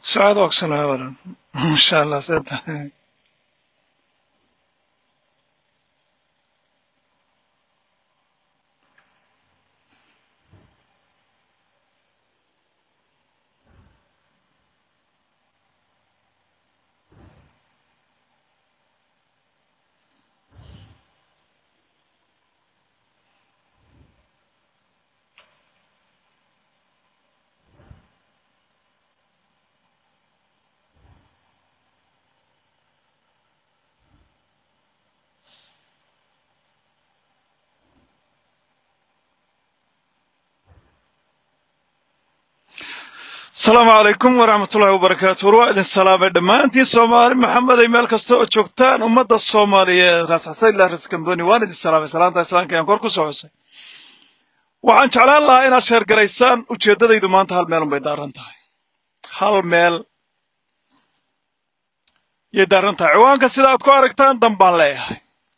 سعاد وأقسم أبدا إن شاء الله سيد asalaamu calaykum waraxmat ullahi wabarakaatu war waa idin salaamay dhammaantiin soomaali maxamed ay meel kasta oo joogtaan ummadda soomaaliyeed raas xasanlah ras kamboni waan idin salaamay salaanta islaamka ayaan kor ku soo xusay waxaan jeclaan lahaa inaad sheergaraysaan ujeeddadaydu maanta hal meel unbay daaran tahay hal meel yay daaran tahay ciwaanka sida aad ku aragtaan dan baan leeyahay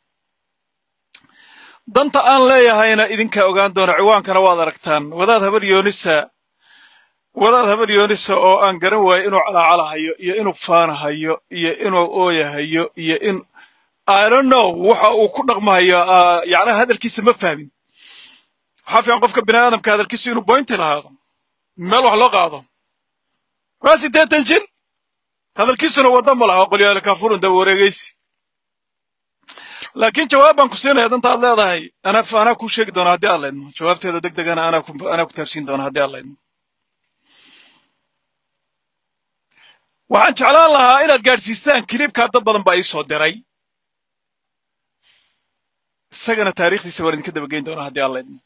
danta aan leeyahayna idinkaa ogaan doona ciwaankana waad aragtaan wadaad habar yoonisa wadaad habar yoonisa oo aan garan waayo inuu calaacalahayo iyo inuu faanahayo iyo inuu ooyahayo iyo in i don't know waxa uu ku dhaqmahayo yacnaha hadalkiisa ma fahmin waxaa fiican qofka bini aadamka hadalkiisa inuu boynti lahaado meel wax loo qaado waa siddeetan jir hadalkiisuna wadda ma laha qolyaale kaafurun daba wareegaysi laakiin jawaab baan ku siinaya danta aad leedahay anaa anaa kuu sheegi doona haddii aad laydmo jawaabteeda deg degana anaa ku anaa ku taabsiin doona haddii aad laydmo waxaan jeclaan lahaa inaad gaadhsiisaan kilibkaa dad badan baa ii soo diray isagana taariikhdiisa waan idinka daba geyn doonaa haddii aan laydmo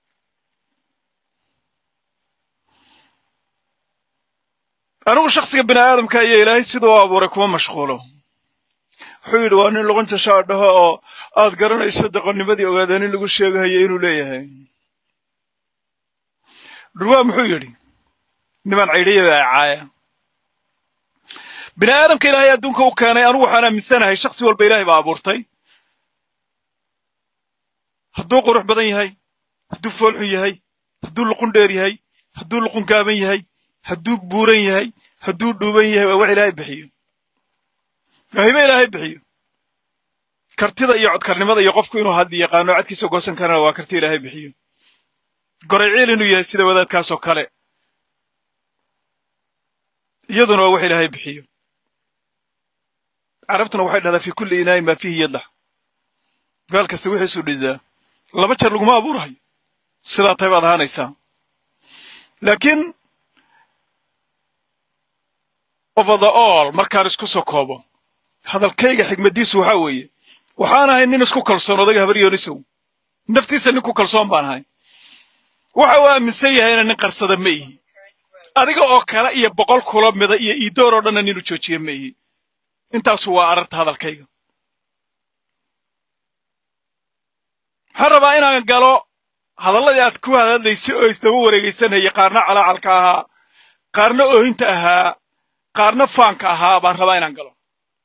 anigu shaksiga bini aadamka iyo ilaahay siduu u abuuray kuma mashquulo wuxuu yidhi waa nin luqunta shaadhaho oo aad garanayso doqonnimadii ogaada nin lagu sheegahayo inuu leeyahay dhurwaa muxuu yidhi niman caydhiyaba ay caaya bini aadamka ilaahay adduunka u keenay anugu waxaan aaminsanahay shaksi walba ilaahay baa abuurtay hadduu qurux badan yahay hadduu foolxun yahay hadduu luqun dheer yahay hadduu luqun gaaban yahay hadduu buuran yahay hadduu dhuuban yahay waa wax ilaahay bixiyo waahibe ilaahay bixiyo kartida iyo codkarnimada iyo qofku inuu hadli yaqaano cadkiisa goosan karana waa karti ilaahay bixiyo gorayciil inuu yahay sida wadaadkaasoo kale iyaduna waa wax ilaahay bixiyo carabtuna waxay dhahdaa fi kulli inaayin maa fiihi yadlax gaal kasta wixiisuu dhidaa laba jeer laguma abuurahayo sidaa tay baad ahaanaysaa laakiin over the all markaan isku soo koobo hadalkayga xigmaddiisu waxaa weeye waxaan ahay nin isku kalsoon odayga habar yoonisow naftiisa nin ku kalsoon baan ahay waxa uu aaminsan yahayna nin qarsada ma ihi adiga oo kale iyo boqol kula mida iyo iidoor oo dhanna ninu joojiye ma ihi intaasu waa ararta hadalkayga waxaan rabaa inaan galo hadalladii aad ku hadadlaysay oo isdaba wareegaysanaya qaarna calaacalka ahaa qaarna oohinta ahaa qaarna faanka ahaa baan rabaa inaan galo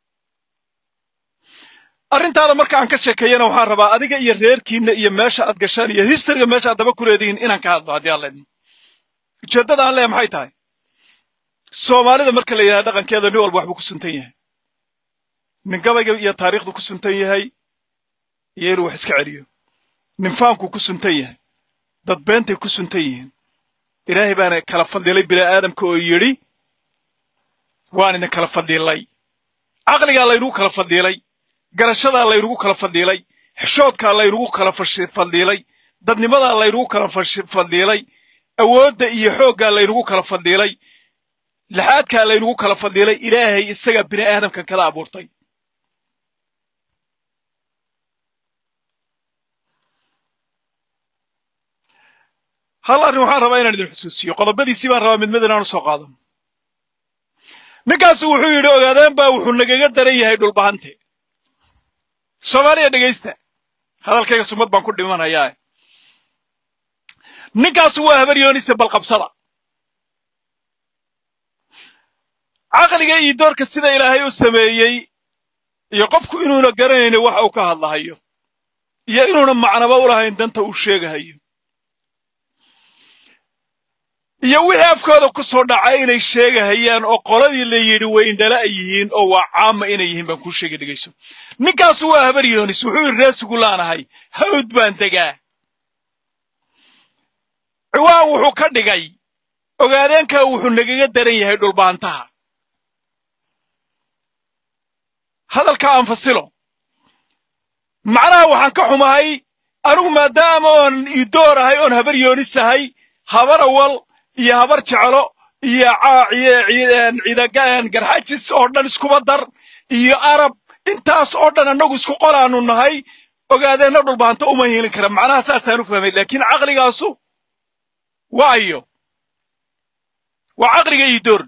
arrintaada marka aan ka sheekeeyana waxaan rabaa adiga iyo reerkiinna iyo meesha aad gashaan iyo historyga meesha aad daba ku leedihiin inaan ka hadlo haddii aan leedno ujeeddada aan leeya maxay tahay soomaalida marka la yidhaha dhaqankeeda nin walba waxbuu ku suntan yahay nin gabayga iyo taariikhdu ku suntan yahay iyo inuu wax iska celiyo nin faankuu ku suntan yahay dad beentay ku suntan yihiin ilaahay baana kala fadilay bini aadamka oo yidhi waan idin kala fadilay caqligaa laynugu kala fadilay garashadaa laynugu kala fadilay xishoodkaa laynugu kala fadilay dadnimadaa laynugu kala fadilay awoodda iyo xooggaa laynugu kala fadilay laxaadkaa laynugu kala fadilay ilaahay isagaa bini aadamkan kala abuurtay hal arrin waxaan rabaa inaan idin xusuusiyo qodobadiisii baan rabaa mid mid inaan u soo qaado ninkaasu wuxuu yidhi ogaadeen baa wuxuu nagaga daran yahay dhulbahante soomaaliya dhegaysta hadalkayga sumad baan ku dhimanayaa ninkaasu waa habar yoonise balqabsada caqliga iyo doorka sida ilaahay u sameeyey iyo qofku inuuna garanayno waxa uu ka hadlahayo iyo inuuna macnaba u lahayn danta uu sheegahayo iyo wixii afkooda ku soo dhacay inay sheegahayaan oo qoladii la yidhi weyndhala ay yihiin oo waa caama inay yihiin baan kuu sheegay dhegayso ninkaasu waa habar yoonis wuxuu yidhi reesigu laanahay hawd baan degaa ciwaan wuxuu ka dhigay ogaadeenkaa wuxuu nagaga daran yahay dhulbaantaha hadalka aan fasilo macnaha waxaan ka xumahay anigu maadaama oon idoor ahay oon habar yoonis ahay habar awal iyo habar jeclo iyo ciidagaan garxajis oo dhan iskuba dar iyo arab intaas oo dhan annagu isku qolaanu nahay ogaadeenna dhulbaanto uma hiilin kara macnaha saasaan u fahmay laakiin caqligaasu waa ayo waa caqliga idoor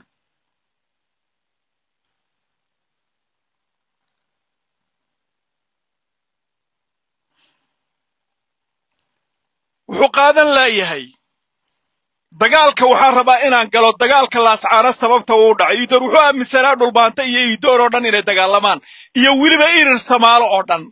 wuxuu qaadan laayahay dagaalka waxaan rabaa inaan galo dagaalka laascaana sababta uu dhacay iidoor wuxuu aaminsanaa dhulbaanta iyo iidoor oo dhan inay dagaalamaan iyo weliba irir samaalo oo dhan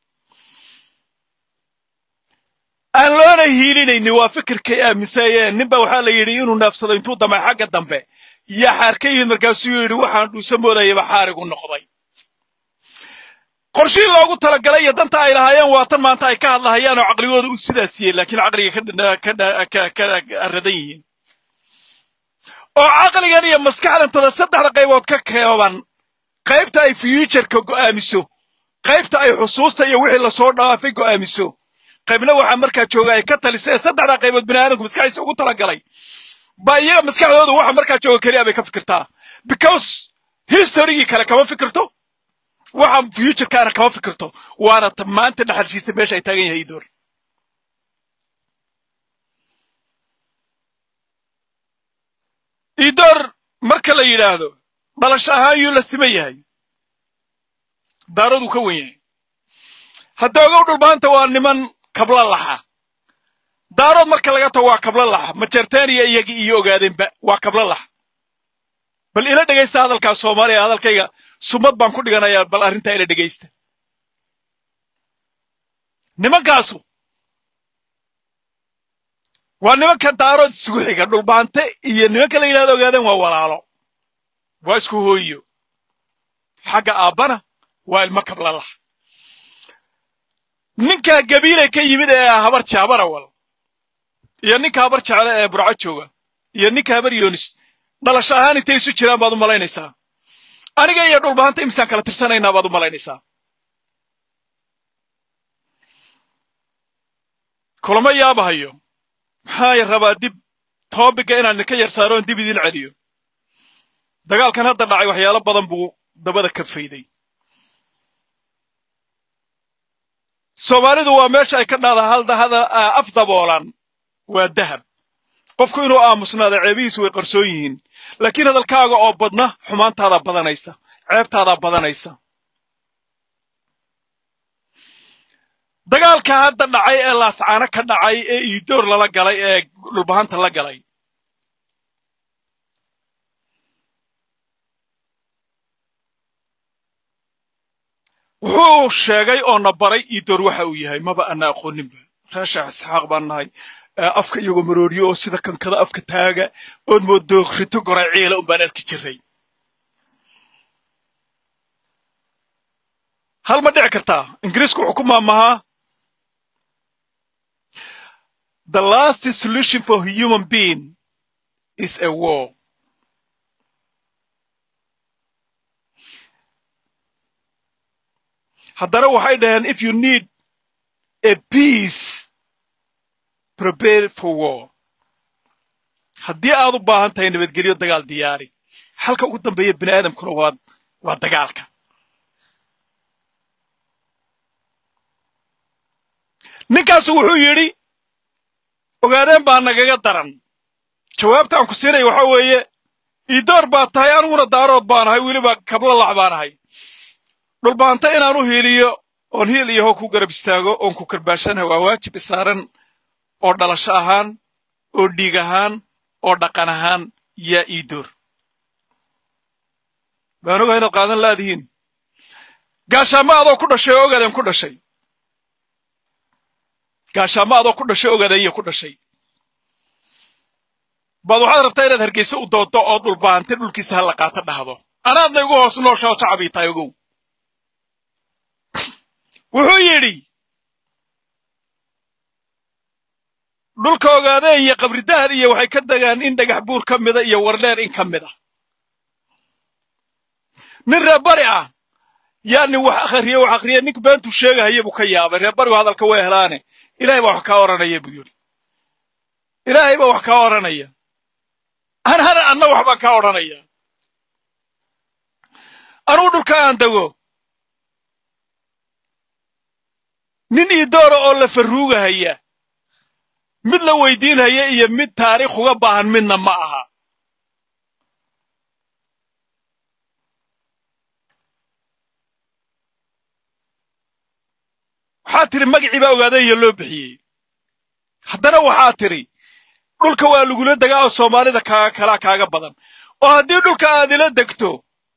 aan loona hiilinayni waa fikirkay aaminsaayeen ninba waxaa la yidhi inuu naafsado intuu damay xagga dambe yaa xaar ka yimid markaasuu yidhi waxaan dhuusa moodayaba xaarigu noqday qorshihii loogu talagalay iyo danta ay lahaayeen waa tan maanta ay ka hadlahayaan oo caqligooda u sidaas yiheen laakiin caqliga ka aradan yihiin oo caqligan iyo maskaxdantada saddexda qaybood ka kooban qaybta ay fuutureka go'aamiso qaybta ay xusuusta iyo wixii lasoo dhaafay go'aamiso qaybna waxaa markaa jooga ay ka talisa ee saddexda qaybood bini aadamku maskaxdiisa ugu talagalay baa iyaga maskaxdooda waxa markaa jooga keliya bay ka fikirtaa because historygii kale kama fikirto waxa futurekaana kama fikirto waana ta maanta dhaxalsiisa meesha ay taagan yahay idoor idoor marka la yidhaahdo dhalasho ahaan yuu la siman yahay daaraduu ka wen yahay hadda ogow dhulbaanta waa niman kabla laxa daarood marka laga tago waa kabla laxa majertaniya iyagii iyo ogaadeenba waa kabla laxa bal ila dhegaysta hadalkaas soomaaliya hadalkayga sumad baan ku dhiganayaa bal arrintaa ila dhegaysta nimankaasu waa nimanka daarood isugu xiga dhulbaante iyo nimanka la yidhahdo ogaadeen waa walaalo waa isku hooyo xagga aabbana waa ilmo kablalah ninka gabiilay ka yimid ee habar jaabarawal iyo ninka habar jecle ee burco jooga iyo ninka habar yoonis dhalasho ahaan intay isu jiraan baad u malaynaysaa aniga iyo dhulbaanta imisaan kala tirsanaynaa baad u malaynaysaa kulama yaabahayo maxaa rabaa dib toobiga inaan idinka yar saaro oon dib idin celiyo dagaalkan hadda dhacay waxyaalo badan buu dabada ka fayday soomaalidu waa meesha ay ka dhahda haldahada af daboolan waa dahab qofku inuu aamusnaado ceebihiisu way qarsoon yihiin laakiin hadalkaaga oo badna xumaantaadaa badanaysa ceebtaadaa badanaysa dagaalka hadda dhacay ee laascaano ka dhacay ee iidoor lala galay ee dhulbahanta la galay wuxuu sheegay oo na baray iidoor waxa uu yahay maba ana aqooninba reesha isxaaq baan nahay afka iyagoo marooriyo oo sida kankada afka taaga ood moodo rito goray ciila un baan arki jiray hal ma dhici kartaa ingiriisku wuxuu ku maamahaa the last solution for human being is a war haddana waxay dhaheen if you need a peace prepare for war haddii aad u baahan tahay nabadgelyo dagaal diyaari xalka ugu dambeeya bini aadamkuna waa waa dagaalka ninkaasu wuxuu yidhi ogaadeen baa nagaga daran jawaabta aan ku siinaya waxa weeye iidoor baa tahay aniguna daarood baan ahay weliba kablalax baan ahay dhulbaanta inaan u hiiliyo oon hiil iyo hoo ku garab istaago oon ku karbaashana waa waajib isaaran oo dhalasho ahaan oo dhiig ahaan oo dhaqan ahaan yaa iidoor baan ogahay inaad qaadan laadihiin gaashaamo adoo ku dhashay oo ogaadeen ku dhashay gaashaamo adoo ku dhashay ogaadeen iyo ku dhashay baad waxaad rabtaa inaad hargeysa u doodo oo dhulbaante dhulkiisa ha la qaato dhahdo anaadna igu hoos noosha oo shacabii tahay ogow wuxuu yidhi dhulka ogaadeen iyo qabridahar iyo waxay ka degaan in dhagax buur ka mida iyo wardheer in ka mid a nin reer bari ah yaa nin wax akhriye wax akhriye nink beentuu sheegahaya buu ka yaabay reer barigu hadalka way helaane ilaahay baa wax kaa odhanaya buu yidhi ilaahay baa wax kaa odhanaya an hana anna wax baan kaa odhanaya anugu dhulka aan dego nin iidoora oo la farruugahaya mid la weydiinhaya iyo mid taariikh uga baahan midna ma aha waxaa tidhi magacii baa ogaadaya loo bixiyey haddana waxaa tidhi dhulka waa lagula degaa oo soomaalida kaaga kalaa kaaga badan oo haddii dhulka aad ila degto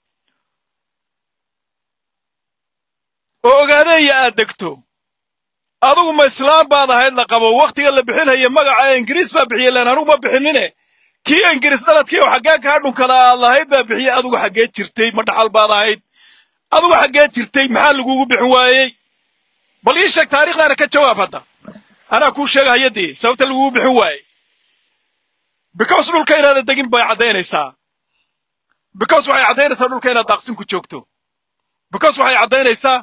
oo ogaadeeya aad degto adugu ma islaam baad ahayd la qabo wakhtiga la bixinaya magaca ingiriis baa bixiyey len anugu ma bixinine kii ingiriis dhaladkii oo xaggee kaa dhunkada aad lahayd baa bixiyey adugu xaggee jirtay ma dhaxal baad ahayd adugu xaggee jirtay maxaa lagugu bixin waayey bal ii sheeg taarikhdaana ka jawaab hadda anaa kuu sheegahaya dee sababta lagugu bixin waayey because dhulka inaada degin bay caddaynaysaa because waxay caddaynaysaa dhulka inaad daaqsin ku joogto because waxay caddaynaysaa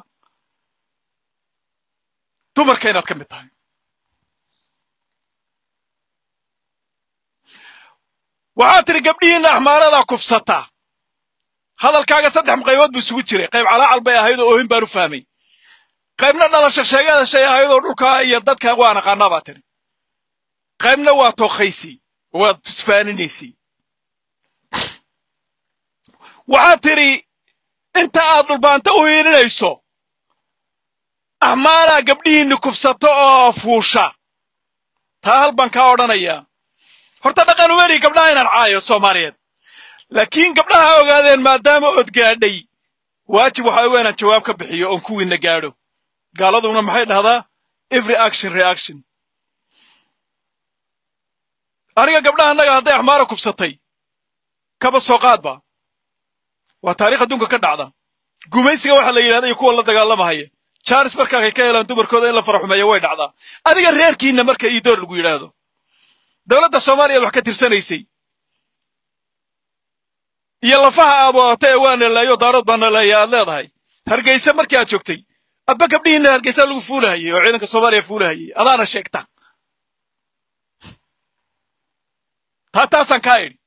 dumarka inaad ka mid tahay waxaad tidhi gabdhihiinna axmaaradaa kufsata hadalkaaga saddex qaybood buu isugu jiray qayb calaacal bay ahayd oo oohin baan u fahmay qaybna dhalasho sheegada shay ahayd oo dhulkaa iyo dadka waa naqaanaa baa tidhi qaybna waa tookhaysi waad isfaaninaysay waxaad tidhi inta aad dhulbaanta u hiilinayso axmaalaa gabdhihiinni kufsato oo fuusha taa hal baan kaa odhanayaa horta dhaqan umeri gabdhaha inaan caayo soomaaliyeed laakiin gabdhaha ogaadeen maadaama ood gaadhay waajib waxaa oga inaan jawaab ka bixiyo oon kuwiinna gaadho gaaladuna maxay dhahdaa every action reaction aniga gabdhaha annaga hadday axmaara kufsatay kaba soo qaadba waa taarikh adduunka ka dhacda gumaysiga waxaa la yidhahda iyo kuwa la dagaalamahaya jaaris markaakay ka helaan dumarkooda in la faraxumeeyo way dhacdaa adiga reerkiinna marka iidoor lagu yidhaahdo dowladda soomaaliyaad wax ka tirsanaysay iyo lafaha aad wadata ee waa naleeyo daarood baa naleeya aad leedahay hargeysa markii aad joogtay abba gabdhihiinna hargeysa lagu fuulahayay oo ciidanka soomaaliya fuulahayay adaana sheegta taa taasaan kaa idhi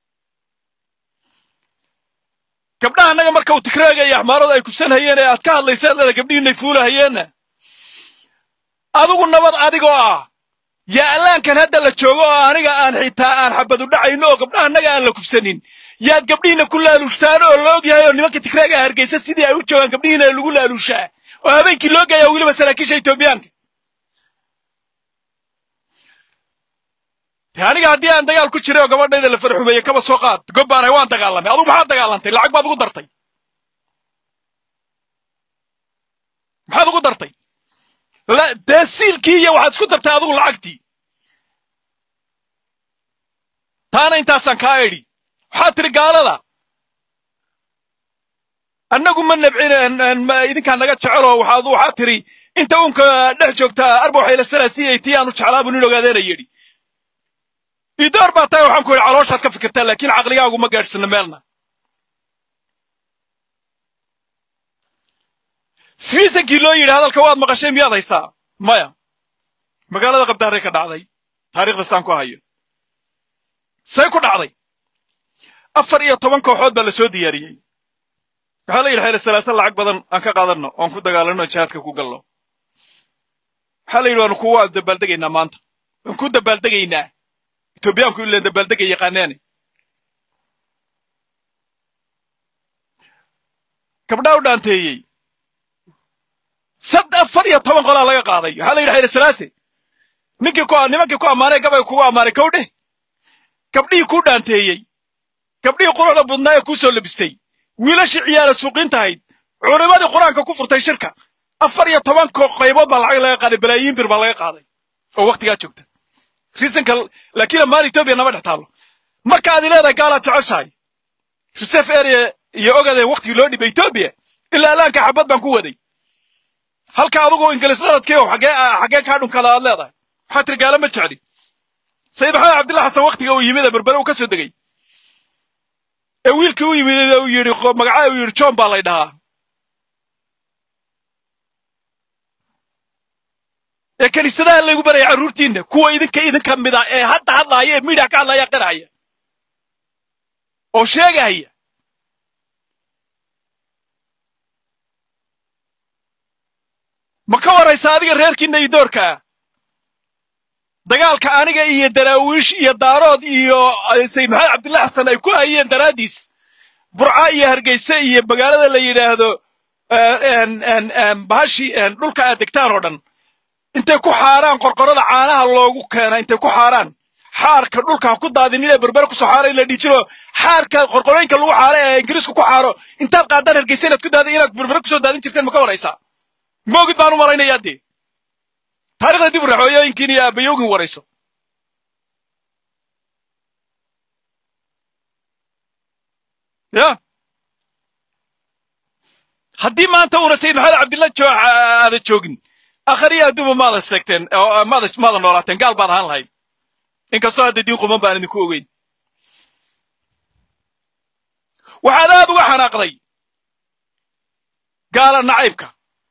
gabdhaha annaga marka uu tikraagaya axmaarada ay kufsanhayeen ee aad ka hadlaysaad leeda gabdhihiinay fuulahayeenna adigu nabad adigoo ah yaa allaankan hadda la joogo oo aniga aan xitaa aan xabadu dhacayno oo gabdhaha annaga aan la kufsanin yaad gabdhihiinna ku laaluushtaan oo la og yahay oo nimanka tikraaga hargeysa sidii ay u joogaan gabdhihiina lagu laaluushaa oo habeenkii loo geeyaa weliba saraakiisha etoobiyaanka de aniga haddii aan dagaal ku jiray oo gabadhayda la farxumeeye kaba soo qaad gob baan ahay waan dagaalamay adugu maxaad dagaalantay lacag baad ugu dartay maxaad ugu dartay dee siilkii iyo waxaad isku dartay adigu lacagtii taana intaasaan kaa idhi waxaad tidhi gaalada annagu ma nabcin idinkaa naga jeceloo waxaad waxaad tidhi inta unka dhex joogta arba waxay la salaasiyay tii aanu jeclaabu nin ogaadeena yidhi idoor baa tahay waxaan ku yidhi calooshaad ka fikirtaa laakiin caqligaagu ma gaadhsino meelna sriisankii loo yidhi hadalka waad maqashay miyaad haysaa maya magaalada qabdaarey ka dhacday taariikhda saan ku hayo say ku dhacday afar iyo toban kooxood baa la soo diyaariyey waxaa la yidhi xeele salaasan lacag badan aan ka qaadanno oon ku dagaalanno jihaadka ku galno waxaa la yidhi waanu kuwa dabaaldegaynaa maanta waan ku dabaaldegaynaa etoobiyaanku ileen dabaaldega yaqaaneene gabdhaa u dhaanteeyey sad afar iyo toban qolaa laga qaaday waxaa la yidhi xayre salaase ninkii ku nimankii ku ammaanay gabay kugu ammaanay kow dheh gabdhihii kuu dhaanteeyey gabdhihii quruxda budnaa ee kuu soo labistay wiilashii ciyaara suuqiintahayd culimadii qur-aanka ku furtay shirka afar iyo toban qaybood baa lacag laga qaaday balaayiin bir baa laga qaaday oo waktigaa joogta riisanka laakiin ammaan etoobiya nama dhex taallo markaad leedahay gaalaad jeceshahay reserve area iyo ogadee waktigii loo dhibay etoobiya ilaa alaanka xabad baan ku waday halka adugu ingiliis dhaladkiio xagee xagee kaa dhunkada aad leedahay waxaa tiri gaala ma jecli sayid maxamed cabdillah xasan waktiga uu yimid ee berbere uu ka soo degay ee wiilkii u yimid uu yidhi magacaa uu yidhi john baa lay dhahaa ee kiniisadaha laygu baraya carruurtiinna kuwa idinka idinka mid a ee hadda hadlaaya ee miidhiya ka hadlaya qirhaya oo sheegahaya ma ka waraysa adiga reerkiinna iyo doorkaa dagaalka aniga iyo daraawiish iyo daarood iyo sayid maxamed cabdillah xasan ay ku hayeen daraaddiis burca iyo hargeyse iyo magaalada la yidhaahdo bahashi dhulka aad degtaan oo dhan intay ku xaaraan qorqorada caanaha loogu keena intay ku xaaraan xaarka dhulka ha ku daadinin ee berbere kusoo xaara in la dhiijiro xaarka qorqorooyinka lagu xaaro ee ingiriisku ku xaaro intaad qaadaan hargeysa inaad ku daadin inaad berbere kusoo daadin jirteen ma ka waraysaa moogid baan u malaynayaa dee taarikhda dib u raxooyooyinkiin iyo aabayoogin warayso ya haddii maanta uuna sayid maxamed cabdillah aada joogin akhriya adduuba maada seegteen maada maada noolaateen gaal baad ahaan lahayd inkastoo hadda diin quman baan idinku ogeyn waxaad aad uga xanaaqday gaala nacaybka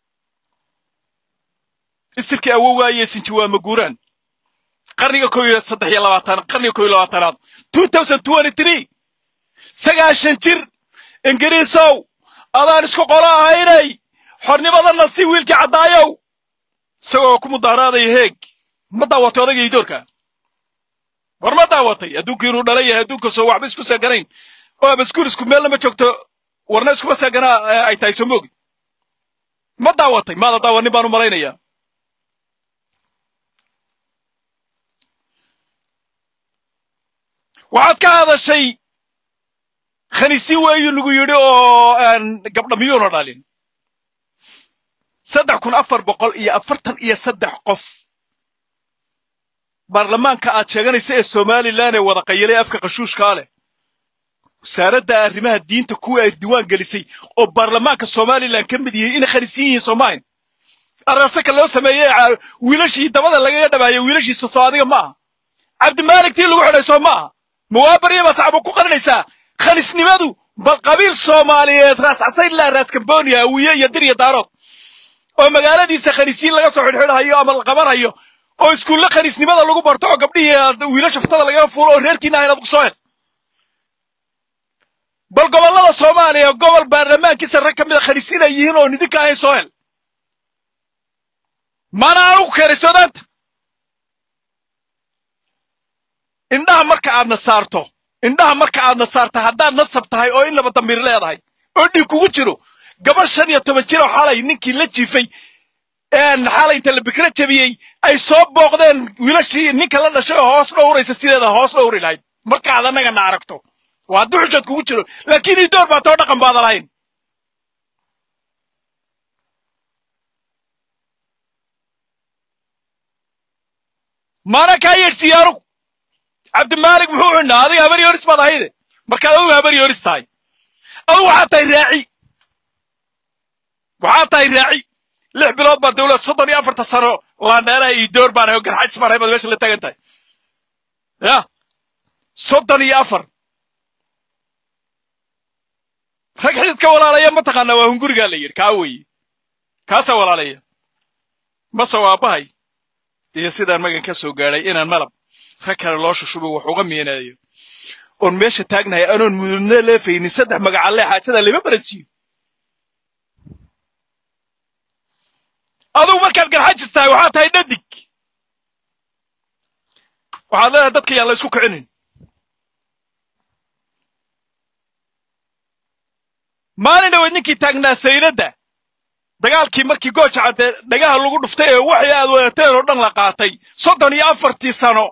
isirkii awowgaa iyo sinjiwaama guuraan qarniga ko iyo saddex iyo labaatan qarniga ko iyo labaatanaad two thousand twenty three sagaashan jir ingiriisow adaan isku qolo ahaynay xornimadana si wiilkii caddaayow isagoo ku mudaaraadaya heeg ma daawatay odagii doorka war ma daawatay adduunkii inuu dhala yahay adduunka soo waxba isku seeganayn oo abaskuul isku meel lama joogto warna iskuma seeganaa ay tahay soo moogi ma daawatay maada daawanin baan u malaynayaa waxaad ka hadashay khaniisi weeyu lagu yidhi oo gabdha miyuuna dhalin saddex kun afar boqol iyo afartan iyo saddex qof baarlamaanka aad sheeganaysa ee somalilan ee wada qayalay afka qashuushkaa leh wasaaradda arrimaha diinta kuwii ay diwaan gelisay oo baarlamaanka somalilan ka mid yihiin inay khaniisiin yihiin soomahin arasaka loo sameeyey wiilashii dabada lagaga dhabaayay wiilashiisa soo adiga ma aha cabdimaalik tii lagu xidhay soo ma aha muwaabariya baad sacbo ku qarinaysaa khalisnimadu bal qabiil soomaaliyeed raas casaydlah raas cambonia awiye iyo dir iyo daarood oo magaaladiisa khanisiin laga soo xidhxidhayo ama la qabanhayo oo iskuulle khaniisnimada lagu barto oo gabdhihii wiilasha furtada lagaga fuulo oo reerkiina ah inaad ku soo hel bal gobollada soomaaliya gobol baarlamaankiisa rag ka mida khaniisiin ay yihiin oo nidinka ahayn soo hel mana anugu keenay soodaanta indhaha marka aadna saarto indhaha marka aadna saarta haddaad nasab tahay oo in laba damiir leedahay oo dhiig kugu jiro gabadh shan iyo toban jir oo xalay ninkii la jiifay xalay inta la bikra jabiyey ay soo booqdeen wiilashii ninka la dhashay oo hoos dhowraysa sideeda hoos dhowri lahayd markaad annagana aragto waa duxushaad kugu jiro laakiin idoor baa too dhaqan baada lahayn maana kaa yeedhsiiye anugu cabdimaalik muxuu xidhnaa adiga habar yooris baad ahayde markaad adugu habar yooris tahay adugu waxaad tahay raaci waxaad tahay raaci lix bilood baa dawlad soddon iyo afarta sano laandheeraha iyo door baan ahay garxajis baan ahay baad meesha la taagan tahay ya soddon iyo afar rag xididka walaalaya mataqaanaa waa hungurigaa la yidhi kaa weeye kaasaa walaalaya mase waa aabbahay iyo sidaan magan ka soo gaadhay inaan malab rag kale loo shushubo wax uga miinaayo oon meesha taagnahay anoon mududna leefaynin saddex magacalle xaajada lama baransiiyo adugu markaad garxajis tahay waxaad tahay dhadig waxaad leedahay dadka yaan la isku kicinin maalin dhaweed ninkii taagnaa sayladda dagaalkii markii gooja cadde dhagaha lagu dhuftay ee waxay aad wadateen oo dhan la qaatay soddon iyo afartii sano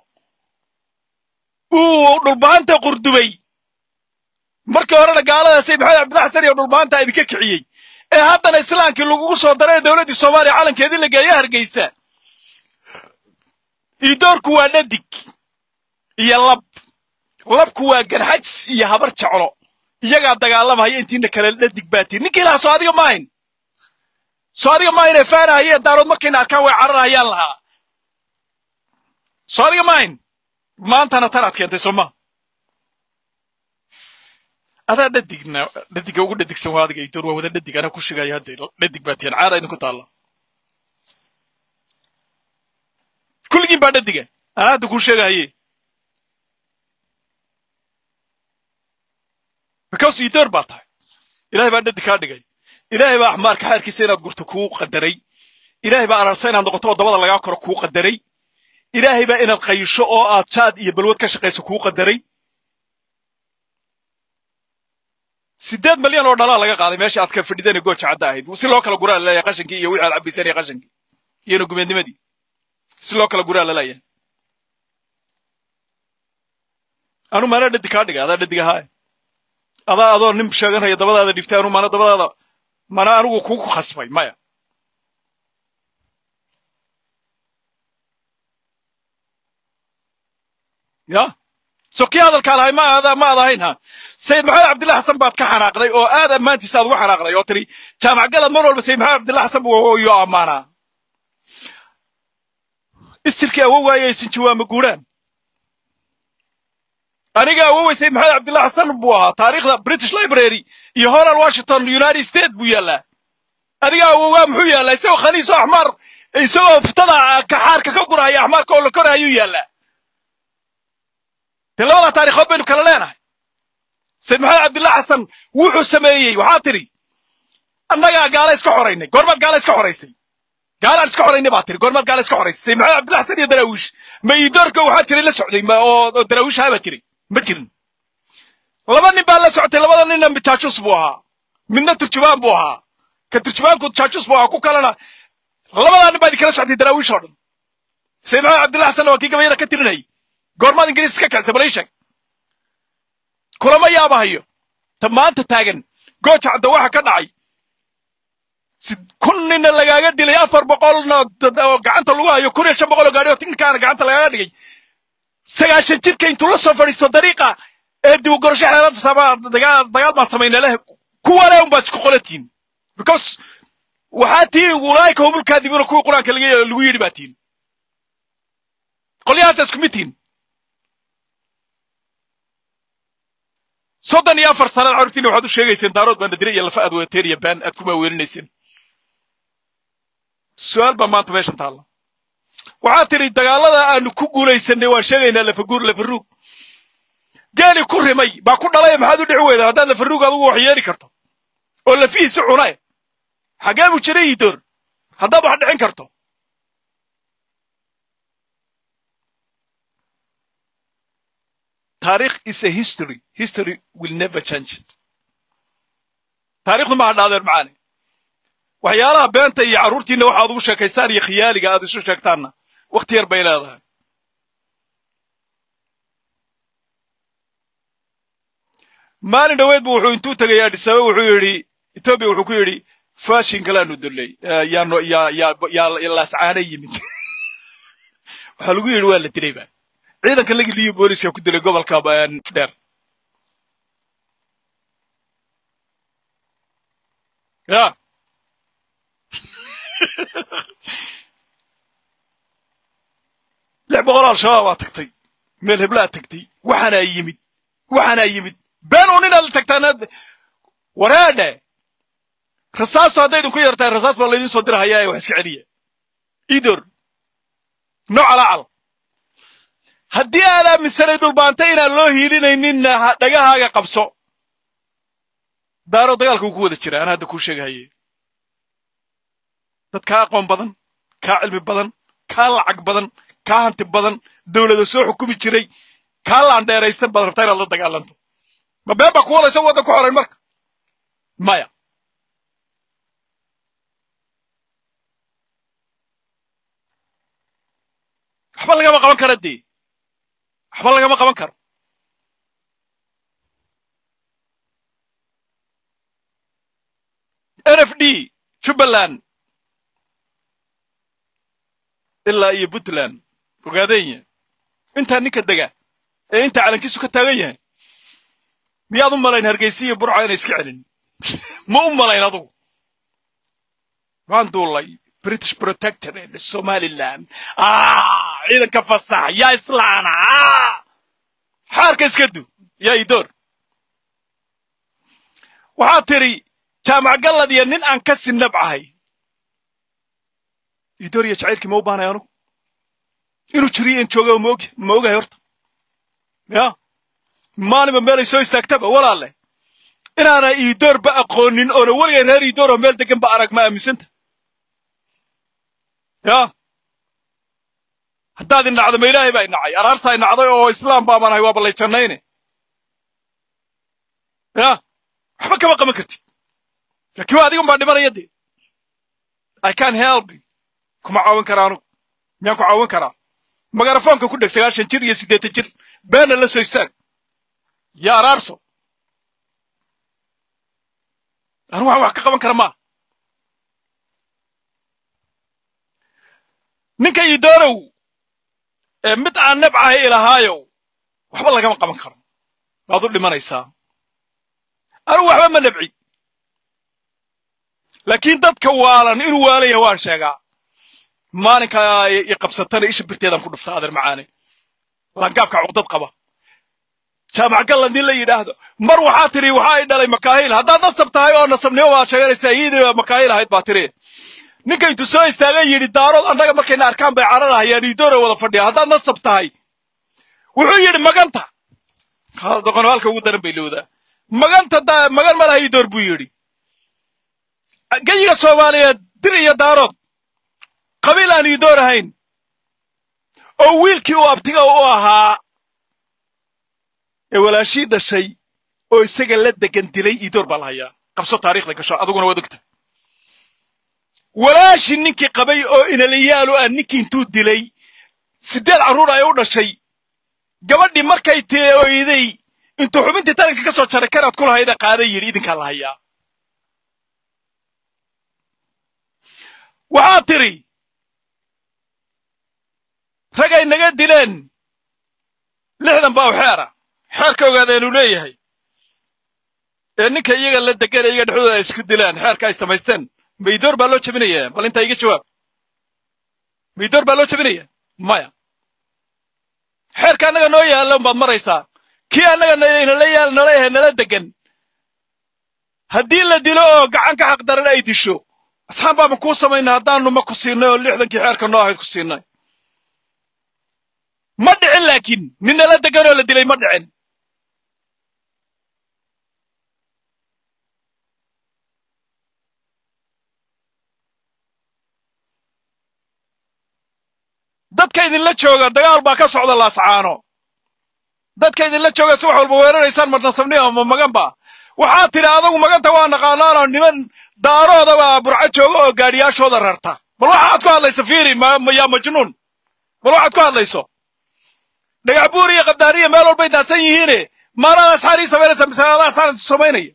uu dhulbahanta qurdubay markii horena gaalada sayid maxamed cabdilla xasan iyo dhulbahanta idinka kiciyey ee haddana islaamkii lagugu soo daray dowladdii soomaaliya calankeedii la geeya hargeysa idoorku waa dhadig iyo lab labku waa garxajs iyo habar jeclo iyagaa dagaalamaya intiina kale dhadig baatiin ninkii lahaa soo adiga maahin soo adiga maahin ee faanahayeen daarood markayna arkaan way cararayaan lahaa soo adiga maahin maantana tanaad keentay soo maa adaa dhadigna dhadiga ugu dhadigsan waa adiga idoor waa wada dhadig anaa ku shigaya hadda dhadig baatiin caada idinku taalla kulligiin baa dhadiga anaa hadda kuu sheegahaye because idoor baa tahay ilahay baa dhadig kaa dhigay ilaahay baa axmaarka xaarkiisa inaad gurto kuu qadaray ilaahay baa ararsa inaad noqoto oo dabada lagaa koro kuu qadaray ilaahay baa inaad qayisho oo aad jaad iyo balwad ka shaqayso kuu qadaray siddeed malyan oo dhalaa laga qaaday meesha aad ka fadhideen gooja cadda ahayd si loo kala guraa laleeyahay qashankii iyo wixii aad cabbayseen iyo qashankii iyona gumeednimadii si loo kala guraa laleeyahay anu maana dhadig kaa dhigay adaa dhadig ahaa adaa adoo nin sheeganaya dabadaada dhiftay anu maana dabadaada mana anigu kugu khasbay maya ya so kii hadalkaa lahay ma aad ma aad ahayn ha sayid maxamed cabdillah xasan baad ka xanaaqday oo aad ammaantiisa aad uga xanaaqday oo tiri jaamac galad mar walba sayid maxamed cabdillah xasan yo ammaanaa istirkii awowaayay sinjiwaama guuraan aniga awowey sayid maxamed cabdillah xasan buu ahaa taariikhda british library iyo horal washington united state buu yaallaa adiga awowaa muxuu yaallaa isagoo khaniiso axmaar isagoo futada kaxaarka ka gurahaya axmaarka oo la korahayuu yaallaa dee labadaa taarikhood baynu kala leenahay sayid maxamed cabdillah xasan wuxuu sameeyey waxaa tidhi annagaa gaala iska xoraynay goormaad gaala iska xoraysay gaalaan iska xoraynay baa tiri goormaad gaala iska xoraysay sayid maxamed cabdillah xasan iyo daraawiish ma iidoorka waxaa jiray la socday oo daraawiishaha baa jiray ma jirin laba nin baa la socotay labada ninna jaajus buu ahaa midna turjubaan buu ahaa ka turjubaanku jaajus buu ahaa ku kalena labadaa nin baa idinkala socotay daraawiish oo dhan sayid maxamed cabdillah xasan waa kii gabayada ka tirinayay goormaad ingiriis iska kacsa balay sheeg kulama yaabahayo ta maanta taagan gooja cadda waxa ka dhacay kun ninna lagaaga dilay afar boqolna gacanta lagu hayo kun iyo shan boqol oo gaadhi oo tinkaana gacanta lagaaga dhigay sagaashan jirka intuu la soo fadhiisto dariiqa ee dibugorasho xeelada sama dagaal baan samayna leh kuwale un baad isku qolatiin because waxaa tii ulaayka humulkaadibuna kuwii qur-aanka lagu yidhi baa tiin qolyahaasa isku mid tihin soddon iyo afar sanaad carurtiina waxaad u sheegayseen daarood baan nadire iyo lafa aad wadateen iyo baan aad kuma weerinayseen su-aal baa maanta meeshan taalla waxaad tidhi dagaalada aanu ku guulaysanay waan sheegaynaa lafaguur lafaruug geeli ku rimay baa ku dhalay maxaad u dhici weydaa haddaad lafaruug adugu wax yeeli karto oo lafihiisi cunae xagee buu jiray iidoor haddaad wax dhicin karto taarikh is a history history will never change taarikhdu maha dhaadeer macaane waxyaalaha beenta iyo carruurtiinna waxaad ugu sheekaystaan iyo khiyaaliga aad isu sheegtaanna wakhti yar bay leedahay maalin dhoweed bu wuxuu intuu tegay adhisabe wuxuu yidhi etoobiya wuxuu ku yidhi fashin kalaanu dulley yaano yaa yaa laascaana yimid waxaa lagu yidhi waa la dilay ba ciidanka lagi liyo booliska ku dilay gobolka dheer ya lix boqol al-shabaab aa tagtay meel heblaad tagtay waxaanaa yimid waxaanaa yimid been un inaad la tagtaan wareedhe rasaastu hadday idinku yartahay rasaas baa laydin soo dirahayaa ee wax iska celiya idor nooc alaacal haddii aad aaminsanay dhulbaantay inaan loo hiilinayninna dhagahaaga qabso daaro dagaalka uu ku wada jira aan hadda kuu sheegahaye dad kaa aqoon badan kaa cilmi badan kaa lacag badan kaa hanti badan dawlada soo xukumi jiray kaa laandheeraysan baad rabtaa inaad la dagaalanto ma been baa ku wadaysa waddan ku xorayn marka maya waxba lagama qaban kara dee waxba lagama qaban karo n f d jubbaland ilaa iyo puntland ogaadenya intaa ninka dega ee inta calankiisu ka taagan yahay miyaad u malayn hargeysa iyo burca inay iska celin ma u malayn adugu waan duulay british protectorate somaliland ciidanka fasax yaa islaana xaarka iska du yaa idoor waxaad tidhi jaamac gallad iyo nin aan ka sinabcahay idoor iyo jacaylkii ma u baanay anugu inuu jiriyo in jooga maog ma ogahay horta ya maalinba meelay soo istaagtaba walaalle inaana iidoorba aqoonin oona weligay reer iidoor oo meel degan ba arag ma aaminsanta ya haddaad inacdo ma ilaahay baa inacay araarsaa inacday oo islaam baabaan ahay waaba lay jannayne ya waxba kama qaban kartid laakiin waa adigan baa dhimanaya dee i can help kuma caawin karaa anugu miyaan ku caawin karaa magarafoonka ku dheg sagaashan jir iyo siddeetan jir beena la soo istaag ya araarso anigu waxaan wax ka qaban kara maa ninka idoorow ee mid aan nabcahay ilahaayow waxba lagama qaban karo waad u dhimanaysaa anigu waxba ma nabci laakiin dadka waalan inuu waalaya waan sheegaa maalinka i qabsatana isha birteedaan ku dhuftaa adeer macaane langaabka cuqdad qaba jaamac galland in la yidhaahdo mar waxaa tidhi waxa ay dhalay makaahil haddaad nasab tahay oo nasabnimo baad sheeganaysaa iyadii makaahil ahayd baa tiri ninka intuu soo istaagay yidhi daarood annaga markayna arkaan bay cararahayaan iidoora wada fadhiya haddaad nasab tahay wuxuu yidhi maganta doqono halka ugu daran bay lowdaa maganta magan ma laha iidoor buu yidhi geyiga soomaaliyeed dir iyo daarood qabiil aan iidoor ahayn oo wiilkii uu abtiga u ahaa ee walaashii dhashay oo isaga la degan dilay iidoor baa la hayaa qabso taariikhda gasho aduguna waad ogta walaashii ninkii qabay oo inalayaalu ah ninkii intuu dilay siddeed carruur ay u dhashay gabadhii markay tee oyday intuu xubintii taranka ka soo jaray karaad ku lahayda qaaday yidhi idinkaa la hayaa waxaad tidhi ragay naga dileen lixdan baa u xeera xeerka ogaadeenu leeyahay ee ninka iyaga la degan iyaga dhexdooda ay isku dilaan xeerka ay samaysteen maydoor baa loo jebinaya bal intaa iga jawaab maydoor baa loo jebinaya maya xeerka annaga noo yaalla umbaad maraysaa kii annaga nala yaal nala yahay nala degan haddii la dilo oo gacan ka xaq daran ay disho asxaan baaba kuu samaynay haddaanu ma ku siinay oo lixdankii xeerka noo ahayd ku siinay ma dhicin laakiin nin nala degan oo la dilay ma dhicin dadka idinla jooga dagaal baa ka socda laascaano dadka idinla jooga si wax walba weeraraysaan marnasabnima ma maganba waxaad tidhi adagu maganta waa naqaanaanoo niman daaroodaba burco jooga oo gaadhiyaashooda rarta bal waxaad ku hadlayso fiiri yaa majnuun bal waxaad ku hadlayso dhagax buur iyo qabdaariya meel walbay daadsan yihiine maalaad asxaar ii samaynaysa mise adaa asxaar samaynaya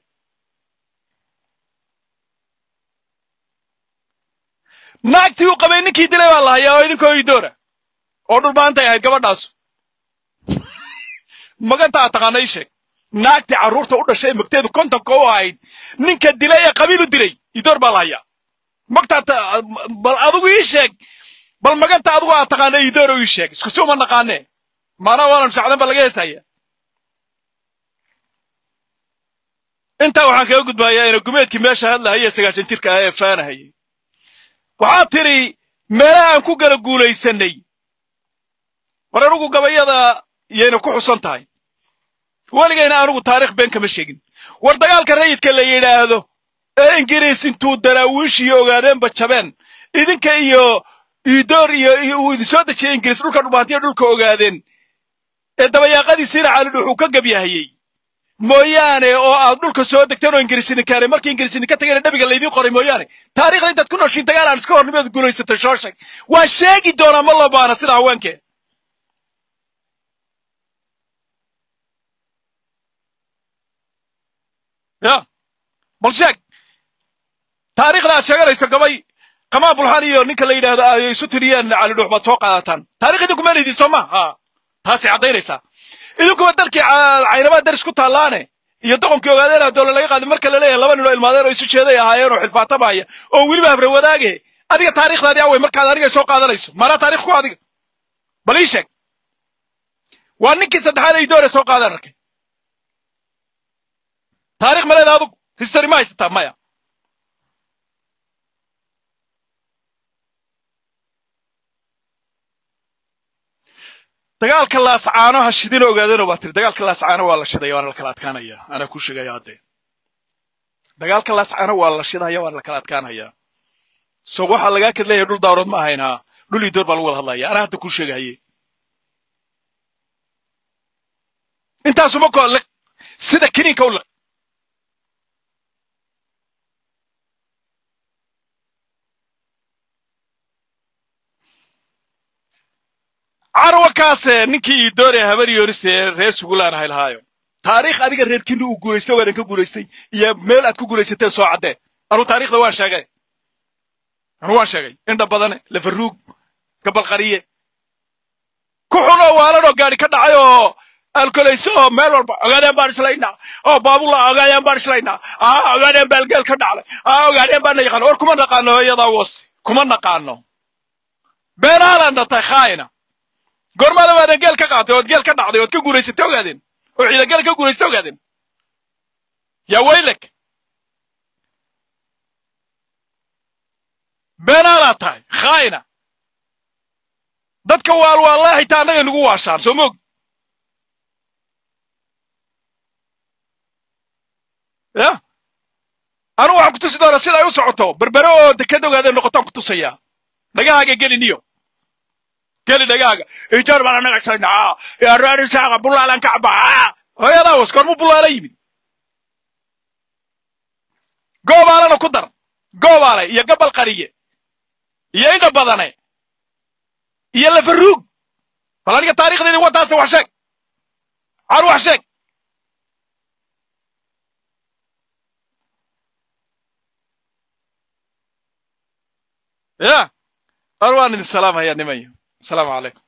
naagtii uu qabay ninkii dilay baa la hayaa oo idinkoo idoora oo dhulbaantay ahayd gabadhaasu maganta aad taqaana ii sheeg naagtii carruurta u dhashay magteedu kontonka u ahayd ninka dilay ee qabiil u dilay idoor baa la hayaa magtaad bal adigu ii sheeg bal maganta adigu aad taqaana idoor ii sheeg isku si uma naqaane maanaa waanan sacdan ba laga heesaya intaa waxaan kaga gudbayaa ina gumeedkii meesha hadlahaya sagaashan jirka ah ee faanahayay waxaad tidhi meelaha aan ku gala guulaysanay war anugu gabayada yayna ku xusan tahay weligayna anugu taarikh been kama sheegin war dagaalka rayidka la yidhaahdo ee ingiriis intuu daraawiishiyo ogaadeenba jabeen idinka iyo idoor iyo uu idin soo dejiyey ingiriis dhulka dhubaantiya dhulka ogaadeen ee dabayaaqadiisiina calidh wuxuu ka gabyahayey mooyaane oo aad dhulka soo degteen oo ingiriis idin keenay markii ingiriis idinka tagayna dhabiga laydiin qoray mooyaane taarikhda intaad ku nooshiin dagaal aan iska hornimeed guulaysatay soo sheeg waa sheegi doonaa ma loo baana sida haweenkee ya bal sheeg taarikhda aad sheeganayso gabay qamaa bulxaan iyo ninka la yidhaahdo ay isu tiriyeen calidhuux baad soo qaadataan taarikh idinku meel idin soo ma ha taasay caddaynaysaa idinkuba dalkii caynabaa daris ku taallaane iyo doqonkii ogaadeen doole laga qaaday marka la leeyahay laba nin oo ilmaadeen oo isu jeeday ahaayeen oo xilfaatamaya oo weliba habre wadaage adiga taariikhdaadii awey markaad aniga soo qaadanayso maanaa taarikh ku adiga bal ii sheeg waa ninkii saddexaad ay doore soo qaadan arkay taarikh ma leeda adugu history ma haysataa maya dagaalka laascaano ha shidina ogaadeenoo baa tiri dagaalka laascaano waa la shidaya waana la kala adkaanaya anaa kuu sheegaya haddee dagaalka laascaano waa la shidaya waana la kala adkaanaya so waxaa lagaa kad leeyahay dhul daarood ma ahaynaa dhul idoor baa lagu wada hadlaya anaa hadda kuu sheegahaye intaasuma ko liq sida kiniinka u liq carwakaase ninkii idoore habar yoris ee reer sugulaan ahay lahaayo taariikh adiga reerkiina uu guulaystay waadan ka guulaystay iyo meel aad ku guulaysateen soo caddee anuu taarikhda waan sheegay anuu waan sheegay indha badane lafaruug gabalqariye ku xunoo waalanoo gaadhi ka dhacay oo alkolayso oo meel walba ogaadeen baan islaynaa oo baabula ogaadeen baan islaynaa aa ogaadeen baalgeel ka dhacday aa ogaadeen baana yaqaano war kuma naqaano iyadaa wasi kuma naqaano beenaalaan dhatay khaayina goormaada waadan geel ka qaatay ood geel ka dhacday ood ka guuraysatay ogaadeen oo ciida geel ka guuraysatay ogaadeen yaa waylek beenaalaad tahay khaayina dadka waalwaallee xitaa annaga nagu waashaan soo moog ya anugu waxaan ku tusi doonaa sida ay u socoto berbere oo deked ogaadeen noqotaan ku tusayaa dhagahaaga geliniyo geli dhagaaga ijoor baan anaga shaynaa reer isaaqa bulaalan ka cabaa hooyadaa was goormu bulaala yimid goobaalana ku dar goobaale iyo gabal qariye iyo indha badane iyo lafaruug bal aniga taarikhdeedii wataase wax sheeg car wax sheeg ya ar waan idin salaamhayaa nimanyo السلام عليكم